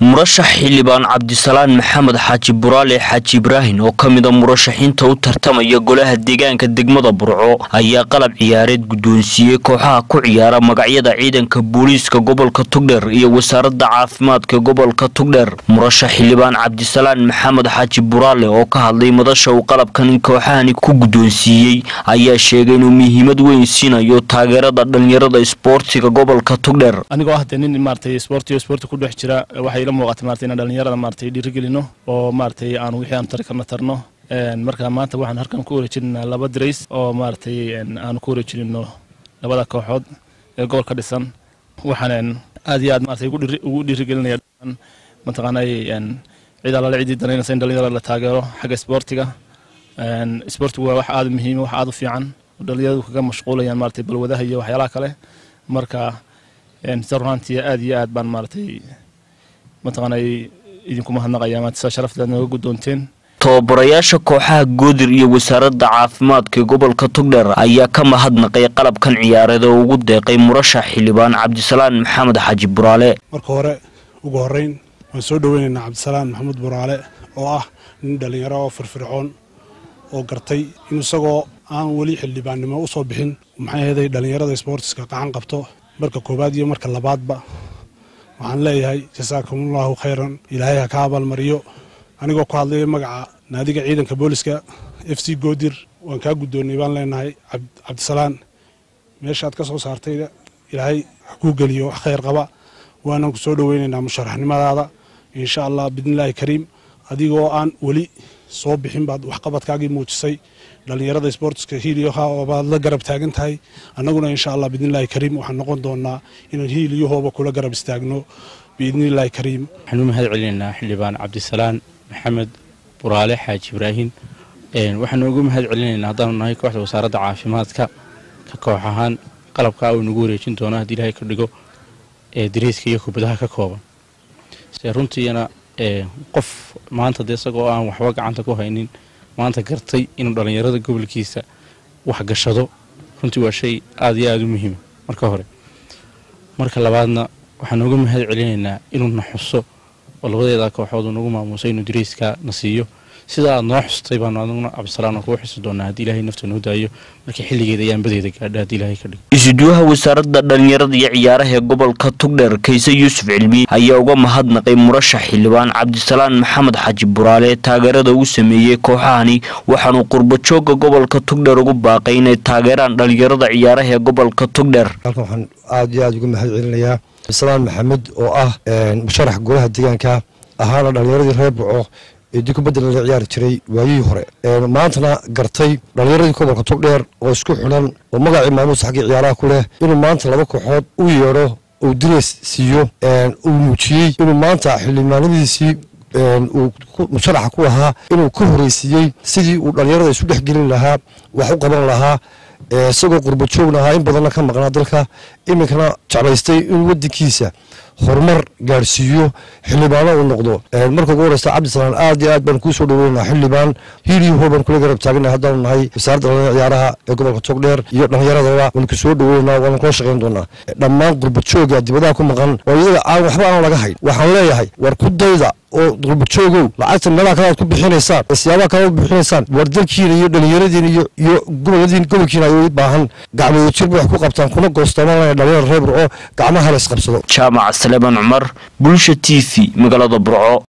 murashax xildhibaan cabdisalaan maxamed xaaji buraale xaaji ibraahin oo ka mida murashaxiinta u tartamaya golaha deegaanka degmada burco ayaa qalab ciyaareed guddoonsiiyey kooxaha ku ciyaara magacyada ciidanka booliiska gobolka tugdheer iyo wasaaradda caafimaadka gobolka tugdheer murashax xildhibaan cabdisalaan maxamed xaaji buraale oo ka hadlay madasha uu qalabkan kooxahani ku guddoonsiiyey ayaa sheegay inuu muhiimad weyn siinayo taageerada dhalinyarada isboortiga gobolka tugdheer anigoo ah dee nin maaragtay isboortiyo isboorti ku dhex jira waxay ila muuqatay maaragtay inaan dhalinyarada maaragtay dhiirigelino oo maaragtay aan wixii aan tari karna tarno marka maanta waxaan halkan ku wareejinaynaa laba dirays oo maaragtay aan ku wareejinino labada kooxood ee gobolka dhisan waxaan aad iyo aad maaragtay ugu dhiirigelinaya mataqaanay cid allaale ciddii danaynaysa in dhalinyarada la taageero xagga isboortiga isboortigu waa wax aad u muhiima wax aad u fiican dhalinyaradu kaga mashquulayaan maaragtay balwadaha iyo waxyaalaha kale marka sida runaantii aad iyo aad baan maaragtay mataqaanay idinku mahadnaqaya maanta sida sharafteed nooga guddoonteen tababarayaasha kooxaha goodir iyo wasaaradda caafimaadka gobolka tugdheer ayaa ka mahadnaqay qalabkan ciyaareed oo ugu deeqay murashax xildhibaan cabdisalaan maxamed xaaji buraale marka hore ugu horeyn waan soo dhoweynaynaa cabdisalaan maxamed buraale oo ah nin dhallinyaro oo firfircoon oo gartay in isagoo aan weli xildhibaannimo u soo bixin maxay ahaday dhallinyarada isboortiska qacan qabto marka koowaad iyo marka labaadba waxaan leeyahay jasaakumullahu khayran ilaahay ha ka abaalmariyo anigoo ku hadlaya magaca naadiga ciidanka booliska f c goodir waan kaa guddoonnay baan leenahay cabdisalaan meeshaad ka soo saartayda ilaahay ha kuu geliyo wax khayr qaba waanaan ku soo dhoweynaynaa musharaxnimadaada insha allah biidnillaahi kariim adigoo aan weli soo bixin baad waxqabadkaagii muujisay dhallinyarada sboortiska hiiliyaha oobaad la garab taagan tahay annaguna insha allah biidnillahi kariim waxaan noqon doonaa inaan hiiliyahooba kula garab istaagno biidnillahi kariim waxaan u mahad celinaynaa xildhibaan cabdisalaan maxamed buraale xaaji ibraahin waxaanu ugu mahad celinaynaa haddaanu nahay kooxda wasaaradda caafimaadka ka koox ahaan qalabkaa uu nagu wareejin doono haddii ilaahay ka dhigo ee dariiska iyo kubadaha ka kooban se runtiina qof maanta dee isagoo aan waxba gacanta ku haynin maanta gartay inuu dhallinyarada gobolkiisa waxgashado runtii waa shay aada iyo aada u muhiima marka hore marka labaadna waxaan uga mahad celinaynaa inuu na xuso oo labadeeda kooxood uu nagu maamuusay inuu dariiska na siiyo sida aad noo xustay baanu aduguna cabdisalaan kugu xusi doonaa haddii ilaahay nafta noo daayo markii xilligeeda ayaan badeeda gaadha haddii ilaahay ka dhigo isuduwaha wasaaradda dhalinyarada iyo ciyaaraha ee gobolka tugdheer kayse yuusuf cilmi ayaa uga mahadnaqay murashax xildhibaan cabdisalaan maxamed xaaji buraale taageerada uu sameeyey kooxahani waxaanuu qurbajooga gobolka tugdheer ugu baaqay inay taageeraan dhalinyarada ciyaaraha ee gobolka tugdheer halkan waxaan aad iyo aad uga mahad celinayaa cabdisalaan maxamed oo ah musharax golaha deegaanka ahaana dhalinyaradii reer burco ee dib kubadda lala ciyaari jiray waayihii hore maantana gartay dhallinyaradii gobolka tugdheer oo isku xidhan oo magacii maamuusa xaggii ciyaaraha ku leh inuu maanta laba kooxood u yeedho uu direys siiyo uu muujiyey inuu maanta xildhibaanadiisii uu musharaxa ku ahaa inuu ka horeysiiyey sidii uu dhallinyarada isu dhex gelin lahaa wax u qaban lahaa isagoo qurba joogna ahaa in badanna ka maqnaa dalka iminkana jeclaystay inuu wadankiisa horumar gaadhsiiyo xildhibaano uu noqdo marka ugu horeysta cabdisalaan aad iyo aad baan kuu soo dhaweynaa xildhibaan hiiliyaho baan kula garab taagana haddaanu nahay wasaaradda dhallinyarada ciyaaraha ee gobolka togdheer iyo dhallinyaradaba waan ku soo dhaweynaa waana kula shaqayn doonaa dhammaan qurba jooga dibadaha ku maqan oo iyaga aan waxba aan laga hayn waxaan leeyahay war ku dayda oo qurbajoogow lacagta meelaha kale aad ku bixinaysaan siyaabaha kale aad bixinaysaan war dalkiina iyo dhallinyaradiina iyo iyo goboladiin gobolkiina ay u baahan gacmooda jirba wax ku qabtaan kuna goostoomaan dhalinyarada reer burco gacmaha la isqabsado jaamac saleeban cumar bulsha t v magaalada burco